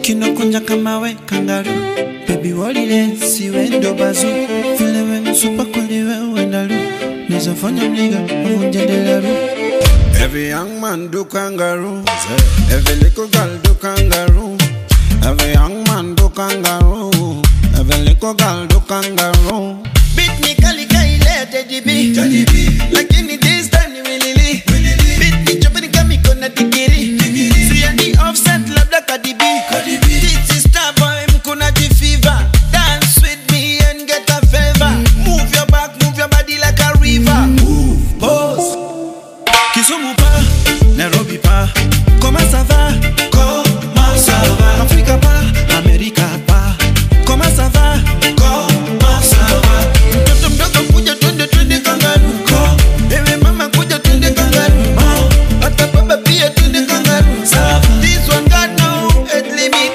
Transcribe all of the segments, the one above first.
kinokunja kama we kangaru bebi walile siwe ndo bazu vile we supa kweli we wendalu nizofanya mliga uvunja delaru Every young man do kangaroo. Every little girl do kangaroo. Every young man do kangaroo. Every little girl do kangaroo. Beat me kali kaile Teddy B Lakini this time ni wilili Beat me chopeni kama iko na digiri Siya ni offset labda Cardi B This is star boy mkuna jifiva Dance with me and get a favor Move your back, move your body like a river Move, pose Kisumu pa, Nairobi pa Comment ça va? Comment ça va? Africa pa, America pa Comment ça va? Comment ça va? Mtoto mdogo kuja twende twende kangaru Ewe mama kuja twende kangaru Hata baba pia twende kangaru This one got no age limit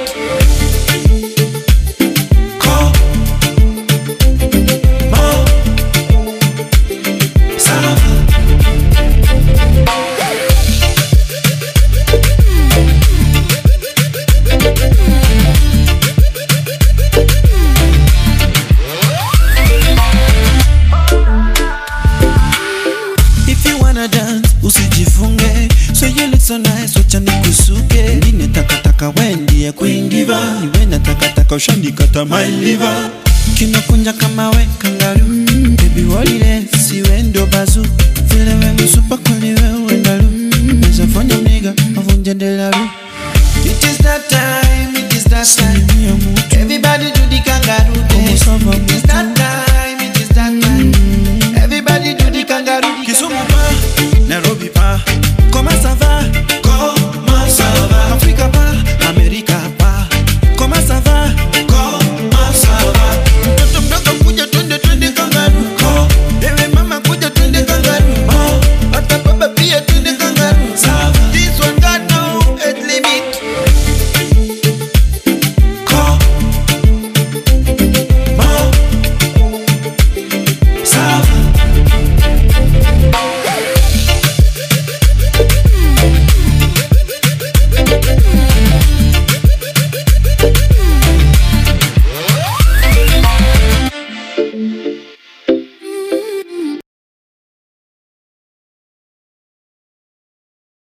If you wanna dance, usijifunge So you look so nice, wacha nikusuke Ndine takataka wendie queen diva Niwe na takataka ushandikata my liver Kinakunja kama we kangaru Baby walile siwe ndo bazu